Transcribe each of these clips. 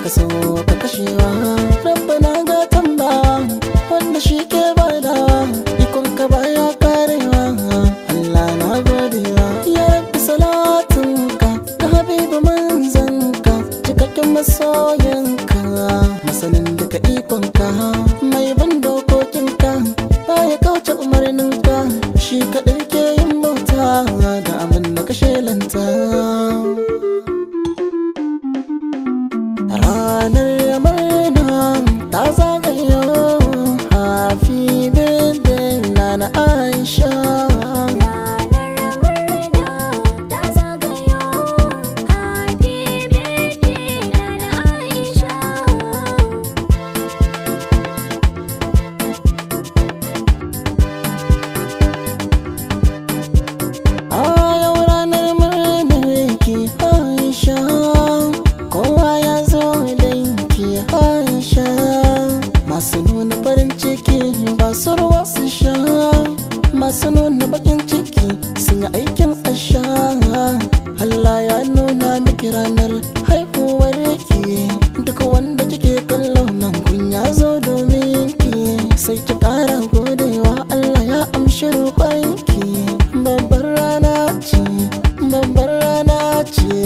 ka so ka kashewa rabbana ga tamba wanda shi ke badawa ikon ka baya karewa Allah na godewa ya rabbi salatunka ga habibu manzanka cikakken masoyanka masanin duka ikonka mai ban dokokinka baya kauce umarninka shi kaɗai ke yin bauta da abin da ka shelanta ranar murna ta zagayo hafi birthday na na aisha Ranar murna ta zagayo Happy birthday Nana Aisha a yau ranar murnar ki aisha kowa ya zo danki aisha masu nuna farin ciki ba su ruwa su sha masu nuna bakin ciki sun yi aikin asha Allah ya nuna miki ranar haihuwar ki duk wanda kike kallo nan kun ya zo domin ki sai ki kara godewa Allah ya amshi roƙonki babbar rana ce babbar rana ce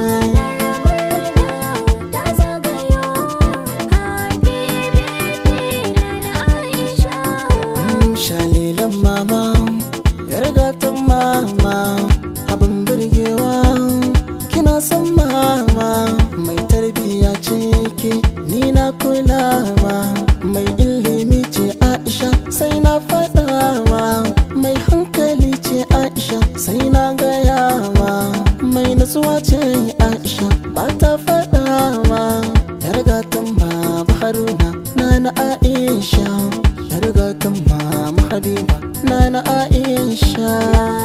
ta zagayo Happy birthday Nana Aisha shalilan mama yargatan mama abin birgewa kina son mama mai tarbiya ce ke ni na kulawa mai ilimi ce aisha sai na faɗawa mai hankali ce aisha sai na gayawa mai nutsuwa ce aisha ba ta faɗawa yargatan baba haruna na na aisha yargatan mama habiba na na aisha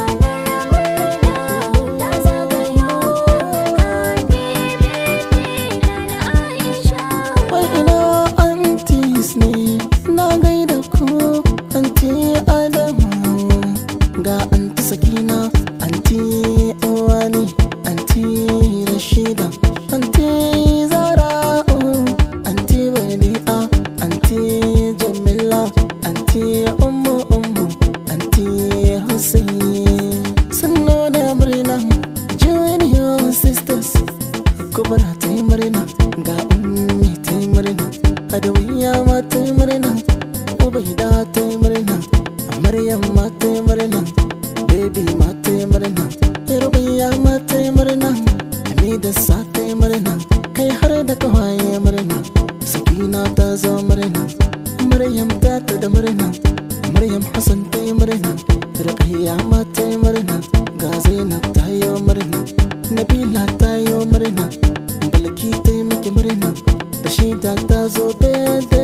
ta zagayo Happy birthday Nana Aisha wai ina antis ne na gaida ku anti adamu ga anti sakina anti uwani anti rashida anti zara'u anti badi'a anti jamila anti ummu ummu anti hussein sannu da murna junior sisters kubra ta yi murna ga ummi ta yi murna adawiya ma ta yi murna ubaida ta yi murna maryam ma ta yi murna baby ma ta yi murna rubiya ma ta yi murna hamida sa ta yi murna kai har da kawaye murna sakina ta zo murna maryam ta ta da murna maryam hassan ta yi murna rubiya ma ta yi murna ga zainab ta yi murna nabila ta yi murna balki ta yi miki murna da shida ta zo da